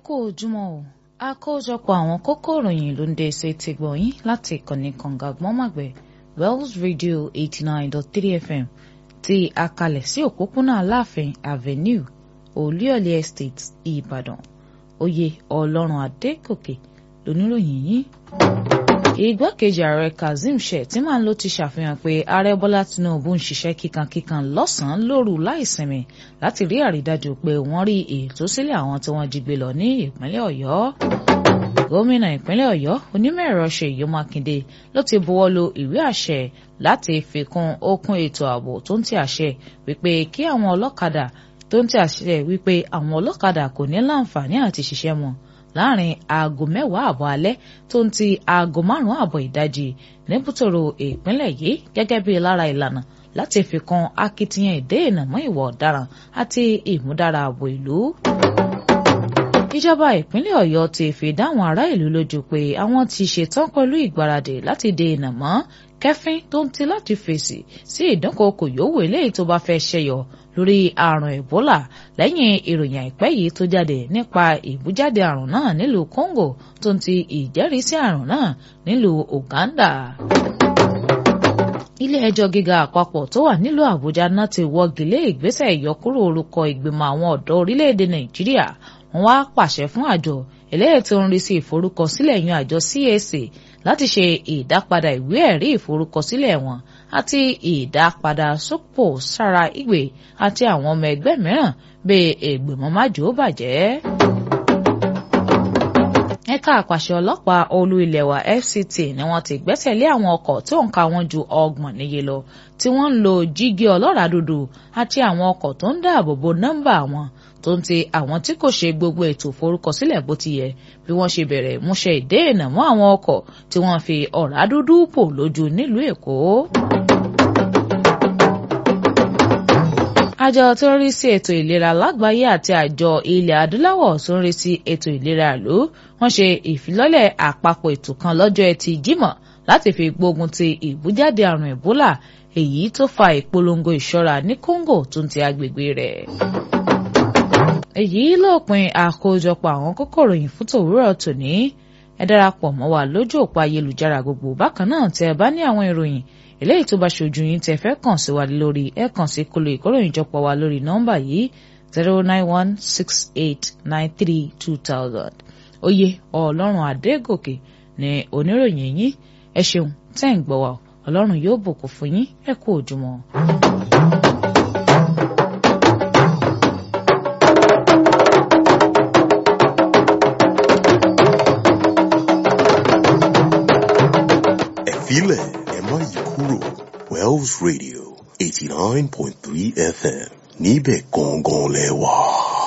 kú ojúmọ́ o àkójọpọ̀ àwọn kókó ìròyìn ló ń dé ṣe ti gbọ̀nyìn láti ìkànnì kànga gbọ́nmàgbẹ́ Wells Radio eighty nine dot three FM ti àkàlẹ̀ sí òpópónà Aláàfin Avenue Olúyọ̀lé Estate Ìbàdàn oyè Ọlọ́run Adégòkè lóníròyìn yìí igbákejì ààrẹ kazeem shettima ló ti ṣàfihàn pé ààrẹ bọ́lá tinubu ń ṣiṣẹ́ kíkankíkan lọ́sàn-án lóru láìsinmi láti rí àrídájú pé wọ́n rí ìtúsílẹ̀ àwọn tí wọ́n jí gbé lọ ní ìpínlẹ̀ ọ̀yọ́ gómìnà ìpínlẹ̀ ọ̀yọ́ onímọ̀-ẹ̀rọ ṣèyí mákindé ló ti buwọ́ lu ìwé àṣẹ láti fi kún okun ètò ààbò tó ń ti àṣẹ wípé kí àwọn ọlọ́kadà tó ń ti àṣẹ wípé àwọn ọlọ́kadà kò ní láǹfààní àti ṣiṣẹ́ wọn láàrin aago mẹ́wàá àbọ̀ alẹ́ tó ń ti aago márùn-ún àbọ̀ ìdajì níbùtòrò ìpínlẹ̀ yìí gẹ́gẹ́ bí lára ìlànà láti fi kan akitiyan ìdènà mọ́ ìwà ọ̀daràn àti ìmúdára ààbò ìlú. ìjọba ìpínlẹ̀ ọ̀yọ́ ti fi dáhùn ará ìlú lójú pé àwọn ti ṣetán pẹ̀lú ìgbáradì láti dènà mọ́ kẹfín tó ń ti láti fèsì sí ìdúnkokò yòówù eléyìí tó bá fẹ́ ṣẹyọ lórí àrùn Ebola lẹ́yìn ìròyìn àìpẹ́ yìí tó jáde nípa ìbújáde àrùn náà nílùú Congo tó ń ti ìjẹ́rìísí àrùn náà nílùú Uganda. ilé ẹjọ́ gíga àpapọ̀ tó wà nílùú Àbújá náà ti wọ́gi lé ìgbésẹ̀ ìyọkúrò orúkọ ìgbìmọ̀ àwọn ọ̀dọ́ orílẹ̀-èdè Nàìjíríà wọ́n wá pàṣẹ fún àjọ eléyìí tó ń rí sí ìforúkọsílẹ̀ yan àjọ CAC láti ṣe ìdápadà ìwé ẹ̀rí ìforúkọsílẹ̀ wọn àti ìdápadà sópò sára ìwé àti àwọn ọmọ ẹgbẹ́ mìíràn bíi ìgbìmọ̀ májò bàjẹ́. ẹ̀ka àpàṣẹ ọlọ́pàá olú ilẹ̀ wa FCT ni wọ́n ti gbẹ́sẹ̀ lé àwọn ọkọ̀ tó ń ka wọn ju ọgbọ̀n níye lọ tí wọ́n ń lo jígí ọlọ́ràá dúdú àti àwọn ọkọ̀ tó ń dáàbò bo nọ́mbà wọn tó ń ti àwọn tí kò ṣe gbogbo ètò forúkọsílẹ̀ bó ti yẹ bí wọ́n ṣe bẹ̀rẹ̀ múṣẹ ìdéènà mọ́ àwọn ọkọ̀ tí wọ́n fi ọ̀rá dúdú pò lójú nílùú Èkó. àjọ tó ń rí sí ètò ìlera lágbàáyé àti àjọ ilẹ̀ adúláwọ̀ tó ń rí sí ètò ìlera ìlú wọ́n ṣe ìfilọ́lẹ̀ àpapọ̀ ètò kan lọ́jọ́ ẹtì Jímọ̀ láti fi gbógun ti ìbújáde àrùn Ebola èyí tó fa ìpolongo ìṣọ́ra ní Congo tó ń ti agbègbè rẹ̀ èyí lópin àkójọpọ̀ àwọn kókó ìròyìn fún tòwúrọ̀ tòní ẹ darapọ̀ mọ́ wa lójú òpó ayélujára gbogbo bákan náà tẹ́ ẹ bá ní àwọn ìròyìn eléyìí tó bá ṣojú yín tẹ́ fẹ́ kàn sí wa lórí ẹ kàn sí kolo ìkóròyìnjọpọ̀ wa lórí nọ́mbà yìí zero nine one six eight nine three two thousand oyè ọlọ́run adégòkè ní oníròyìn yín ẹ ṣeun tẹ́ ń gbọ́ wa ọlọ́run yóò bùkún fún yín ẹ kú òjúmọ́. Filẹ̀ ẹ má yí kúrò Wells Radio eighty nine point three FM níbẹ̀ gangan lẹ wà.